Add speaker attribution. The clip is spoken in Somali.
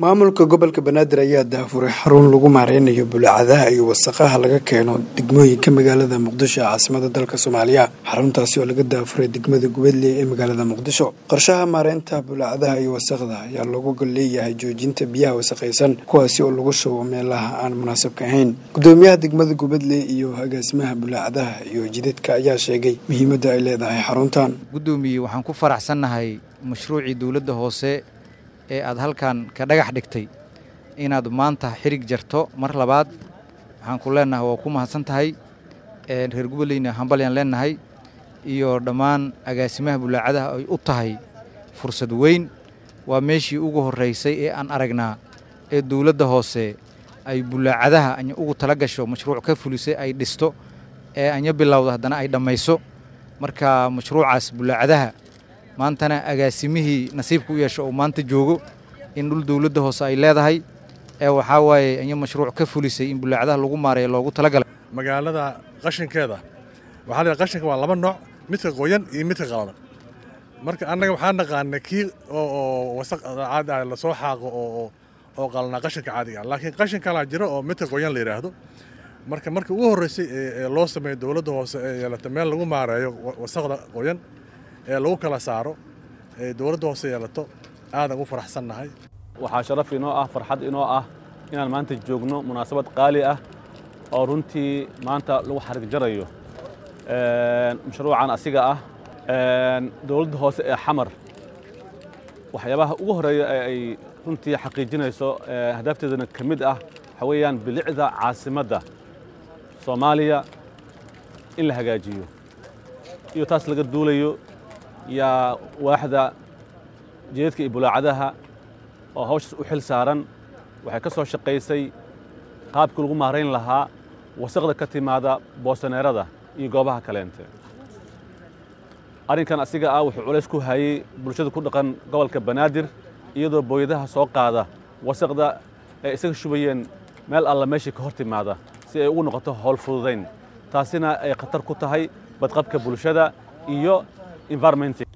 Speaker 1: maamulka gobolka banaadir ayaa daafuray xarun lagu maareynayo bulaacadaha iyo wasaqaha laga keeno degmooyinka magaalada muqdisho ee caasimada dalka soomaaliya xaruntaasi oo laga daafuray degmada gubadle ee magaalada muqdisho qorshaha maareynta bulaacadaha iyo wasaqda ayaa loogu leeyahay joojinta biyaha wasaqaysan kuwaasi oo lagu shubo meelaha aan munaasabka ahayn gudoomiyaha degmada gubadle iyo agaasimaha bulaacadaha iyo jidadka ayaa sheegay muhiimadda ay leedahay xaruntan
Speaker 2: gudoomiye waxaan ku faraxsannahay mashruucii dowladda hoose ee aad halkan ka dhagax dhigtay inaad maanta xirig jarto mar labaad waxaan ku leennahay waa ku mahadsan tahay reer gobolleyna hambalyaan leennahay iyo dhammaan agaasimaha bulaacadaha ay u tahay fursad weyn waa meeshii ugu horraysay ee aan aragnaa ee dowladda hoose ay bulaacadaha anya ugu tala gasho mashruuc ka fulisay ay dhisto ee anya bilowda haddana ay dhammayso marka mashruucaas bulaacadaha maantana agaasimihii nasiibka u yeesho oo maanta joogo in dhul dowladda hoose ay leedahay ee waxaa waaye anya mashruuc ka fulisay in bulaacadaha lagu maareeyo loogu talagalay
Speaker 3: magaalada qashinkeeda waxaa la qashinka waa laba nooc midka qoyan iyo midka qalalan marka annaga waxaa naqaana kii oo wasaq caadi ah lasoo xaaqo oo oo qalanaa qashinka caadiga ah laakiin qashin kalaa jiro oo midka qoyan la yidhaahdo marka markii ugu horreysay ee loo sameeyo dowladda hoose ee yeelata meel lagu maareeyo wasaqda qoyan ee lagu kala saaro ee dowladda hoose yeelato aadan u faraxsannahay
Speaker 4: waxaa sharaf inoo ah farxad inoo ah inaan maanta joogno munaasabad qaali ah oo runtii maanta lagu xarig jarayo mashruucan asiga ah dowladda hoose ee xamar waxyaabaha ugu horreeya ee ay runtii xaqiijinayso hadaafteedana ka mid ah waxaa weeyaan bilicda caasimadda soomaaliya in la hagaajiyo iyo taas laga duulayo yaa waaxda jeedadka iyo bulaacadaha oo hawshaas u xil saaran waxay ka soo shaqaysay qaabkii lagu maarayn lahaa wasaqda ka timaada boosaneerada iyo goobaha kaleente arrinkan asiga ah wuxuu culays ku hayey bulshada ku dhaqan gobolka banaadir iyadoo booyadaha soo qaada wasaqda ay isaga shubayeen meel alla meeshii ka hor timaada si ay ugu noqoto howl fududayn taasina ay khatar ku tahay badqabka bulshada iyo environment